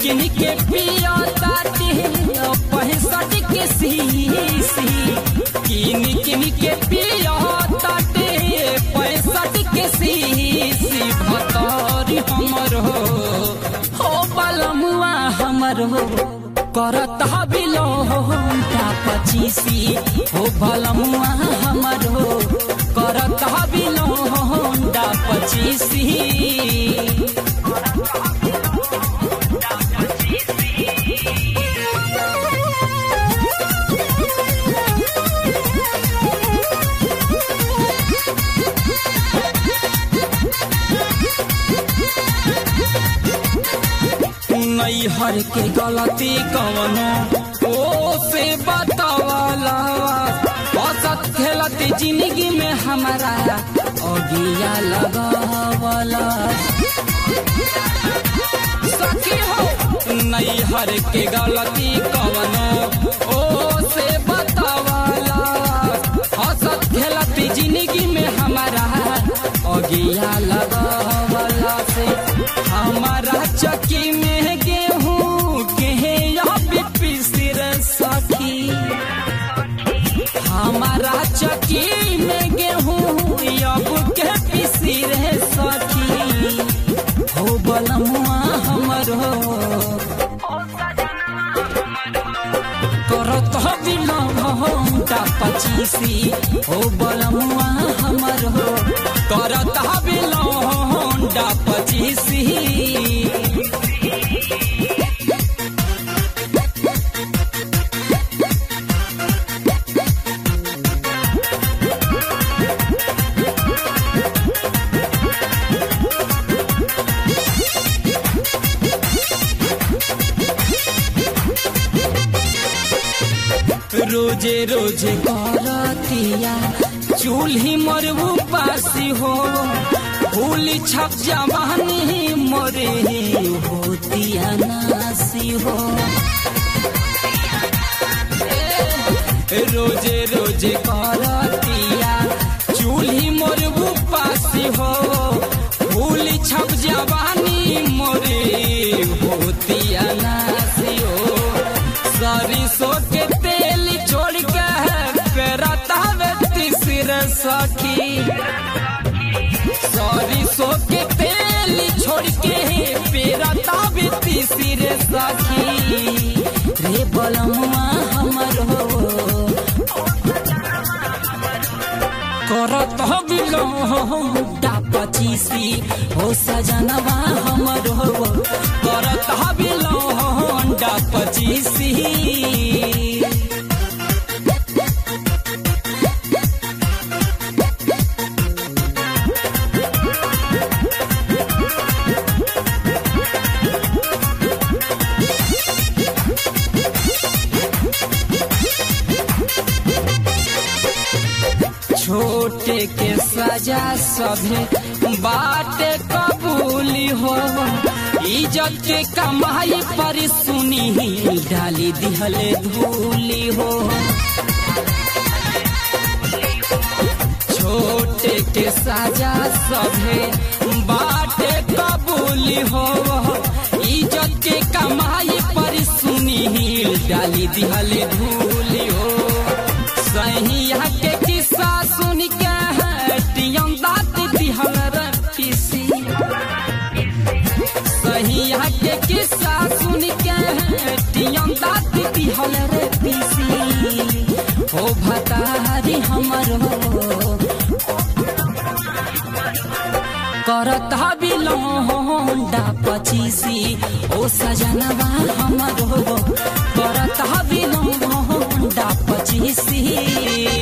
किन के पिया ताटे पैंसठ के सीसी किन किन के पिया ताटे पैंसठ के सीसी भतौरी हमर हो हो बलमुआ हमर हो करत बिलो होंडा पचीसी हो बलमुआ हमर हो करत बिलो होंडा पचीसी नैहर के गलती कवनो ओ से बतावाला औसत खेलती जिंदगी में हमारा अगिया लगावला सखी हो नैहर के गलती कवनो ओ से बतावाला औसत खेलती जिंदगी में हमारा अगिया लगावला से हमारा चकी में गेहूं के पिसिर सखी हमारा चकी में गेहूं अब के पिसिर सखी हो बलमुआ हमर हो करत बिलौटा पचीसी हो बलमुआ हमर हो करत बिलौटा पचीसी रोजे रोजे करतिया चूल्ही मरबू पासी हो फूल छप जवानी मरे होतिया नासी हो रोजे रोजे करतिया चूल्ही मरबू पासी हो फूल छप जवानी मरे होतिया नासी हो सरिसो के तेल छोड़ के पेरता तीसर सखी सरिसो के तेल छोड़ के पेरता तीसर सखी रे बलमुआ हमर हो करत बिलोटा पचीसी हो सजनवा हमर हो करत बिलोटा पचीसी छोटे के सजा सभे बाटे कबूली हो इज्जत के कमाई पर सुनी डाली दिहले धूली हो छोटे के सजा सभे बाटे कबूली हो इज्जत के कमाई पर सुनी डाली दिहले धूली हो सहिया के किस्सा सुन के टियम दात दिहल पीसी सहिया के किस्सा सुन के टियम दात दिहल रे पीसी हो भतारी हमर हो करत बिलोंडा पचीसी ओ सजनवा हमर हो करत बिलोंडा पचीसी